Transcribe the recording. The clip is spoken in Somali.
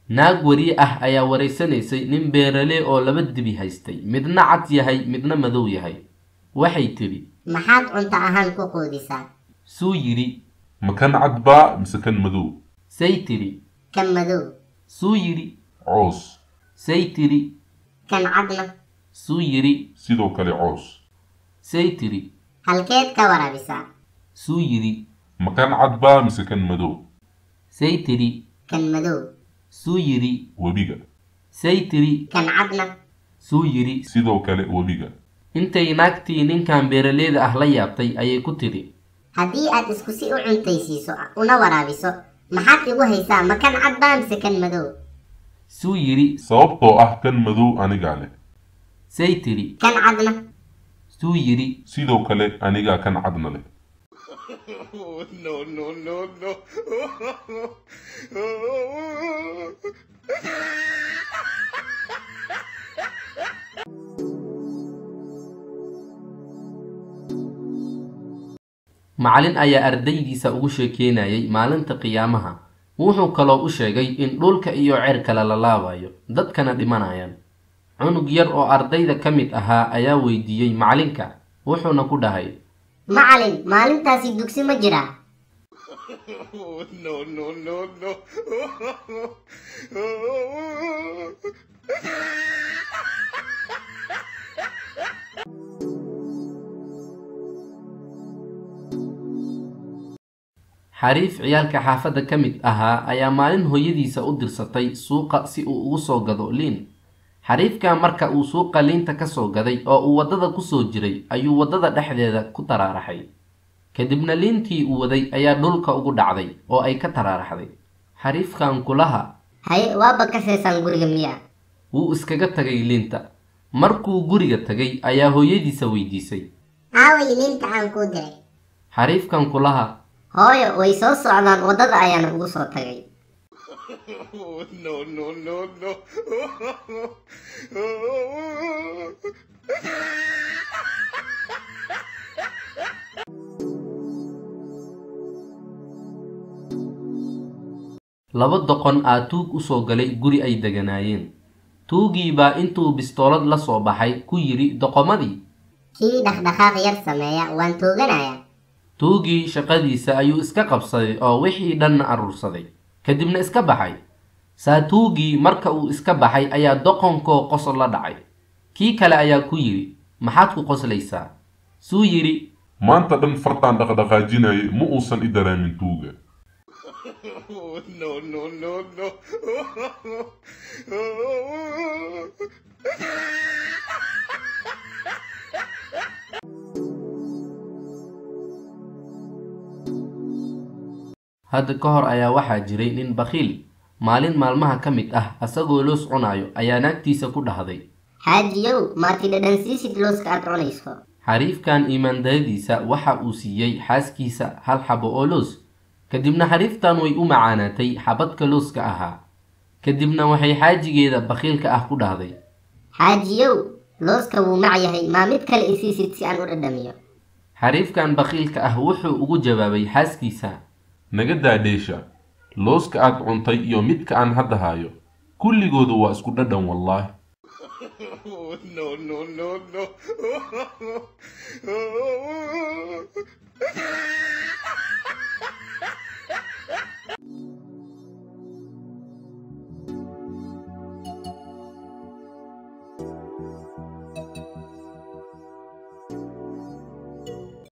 naag wariye ah ayaa waraysanaysay nin beeralee oo laba dibi haystay midna cad yahay midna madow yahay waxay tidhi maxaad cunto ahaan ku quudisaa suu yidhi ma kan cad baa mise kan madow say tidhi kan madow suu yidhi coos say tidhi kan cadna suu yidhi sidoo kale coos say tidhi halkeed ka waraabisaa suu yidhi ma kan cad baa mise kan madow say tidhi kan madow suu yidhi webiga say tidhi kan cadna suu yidhi sidoo kale webiga intay naagtii ninkan beeraleeda ah la yaabtay ayay ku tidhi haddii aad isku si u cuntaysiiso una waraabiso maxaad igu haysaa ma kan cad baa mise kan madow suu yidhi sababtoo ah kan madow anigaa leh say tidhi kan cadna suu yidhi sidoo kale anigaa kan cadna leh no, no, no, no. macalin ayaa ardaydiisa ugu sheekeynayay maalinta qiyaamaha wuxuu kaloo u sheegay in dhulka iyo cerka la laalaabayo dadkana dhimanayaan cunug yar oo ardayda ka mid ahaa ayaa weydiiyey macalinka wuxuuna ku dhahay macalin maalintaasi dugsi ma jiraa no, no, no, no. xariif ciyaalka xaafadda ka mid ahaa ayaa maalin hooyadiisa u dirsatay suuqa si uu ugu soo gado liin xariifkan marka uu suuqa liinta ka soo gaday oo uu waddada ku soo jiray ayuu waddada dhexdeeda ku taraaraxay kadibna liintii uu waday ayaa dhulka ugu dhacday oo ay ka taraaraxday xariifkan kulaha haye waaba ka seesaan guriga miyaa wuu iskaga tagay liinta markuu guriga tagay ayaa hooyadiisa weydiisay aaway liinta aan kuu diray xariifkan kulaha hooyo way soo socdaan waddada ayaana ugu soo tagay no, no, no, no. laba doqon aa tuug u soo galay guri ay deganaayeen tuugii baa intuu bistoolad la soo baxay ku yidhi doqomadii kii dhaqdhaqaaq yar sameeya waan tooganayaa tuugii shaqadiisa ayuu iska qabsaday oo wixii dhanna aruursaday kadibna iska baxay saatuugii marka uu iska baxay ayaa doqonkoo qosol la dhacay kii kale ayaa ku yidhi maxaad ku qoslaysaa suu yidhi maanta dhan fartaan dhaqdhaqaajinayay ma uusan i daraamin tuuga no, no, no, no. hadda ka hor ayaa waxaa jiray nin bakhiil maalin maalmaha ka mid ah asagoo loos cunayo ayaa naagtiisa ku dhahday xaajiyow maati dhadhansiisid looska aad cunayso xariifkan iimaandayadiisa waxa uu siiyey xaaskiisa hal xabo oo loos kadibna xariiftan way u macaanaatay xabadka looska ahaa kadibna waxay xaajigeeda bakhiilka ah ku dhahday xaajiyow looska wuu mac yahay maa mid kale isiisid si aan u dhadhamiyo xariifkan bakhiilka ah wuxuu ugu jawaabay xaaskiisa naga daadheesha looska aad cuntay iyo midka aan hadda hayo kulligoodu waa isku dhadhan wallaahi no, no, no, no.